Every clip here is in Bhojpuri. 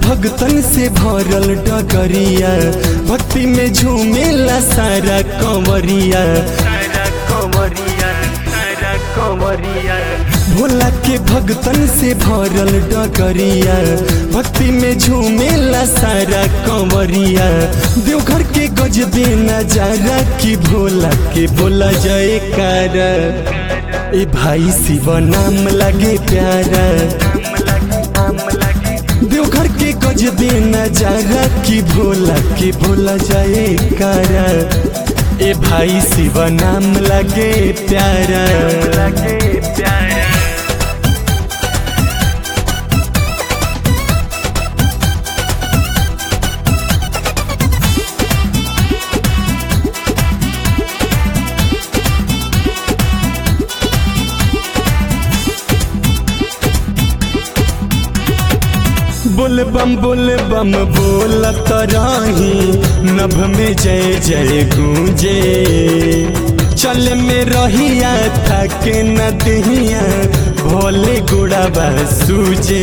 भगतन से भरल डगरिया भक्ति में झूमेला सारा कंवरिया सारा कंवरिया सारा कंवरिया भोला के भगतन से भरल डगरिया भक्ति में झूमेला सारा कंवरिया देवघर के गजबे नजारा की भोला के बोला जयकारा ए भाई शिव नाम लगे प्यारा देवघर के गजबे नजारा की भोला के भोला जयकारा ए भाई शिव नाम लगे प्यारा लगे प्यारा बोल बम बोल बम बोलत रही नभ में जय जय गूंजे चल में रहिया थके नदिया भोले गुड़ा सूजे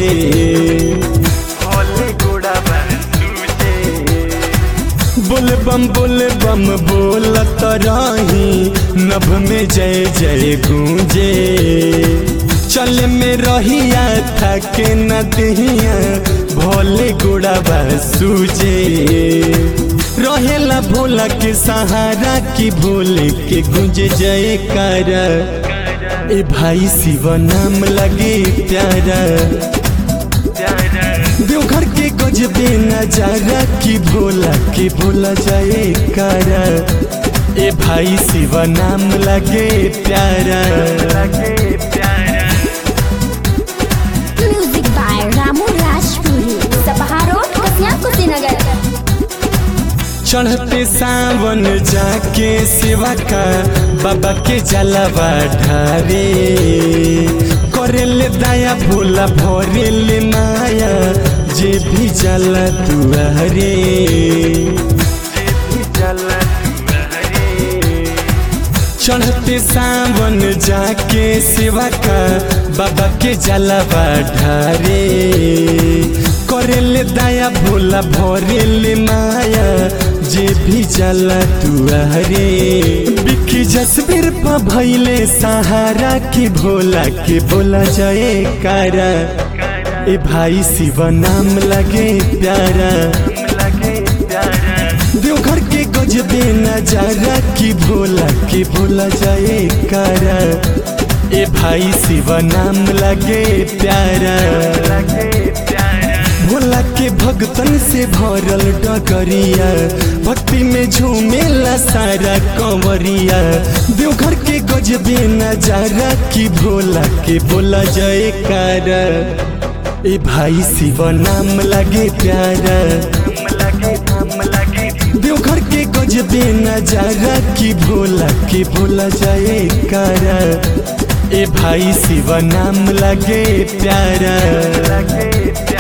भोले गुड़ा सूजे बोल बम बोल बम बोलत रही नभ में जय जय गूंजे चल में रहिया थके नदिया भोले गुड़ाबा सूजे रहेला भोला के सहारा की भोले के गुंज जयकारा ए भाई शिव नाम लगे प्यारा देवघर के गजबे नजारा की भोला के भोला जयकारा ए भाई शिव नाम लगे प्यारा लगे प्यारा Music by Ramu Rajpuri. Sapaha Road, Kasya Kushinagar. चढ़ते सावन जाके सेवा का बाबा के जलावा ढारे करेले दया भोला भरेले माया जे भी जला दुआरे चढ़ते सावन जाके सेवा का बाबा के जलावा ढारे करेले दया भोला भरेले माया जे भी जला तुआरे बिखी जसबीर पा भैले सहारा की भोला के बोला जाए कारा ए भाई शिव नाम लगे प्यारा देवघर के गजबे नजारा की भोला के भोला जाए कारा ए भाई शिव नाम लगे प्यारा भोला के भगतन से भरल डगरिया भक्ति में झूमेला सारा कंवरिया देवघर के गजबे नजारा की भोला के बोला जयकारा ए भाई शिव नाम लगे प्यारा देवघर के गजबे नजारा की भोला के भोला जयकारा ए भाई शिव नाम लगे प्यारा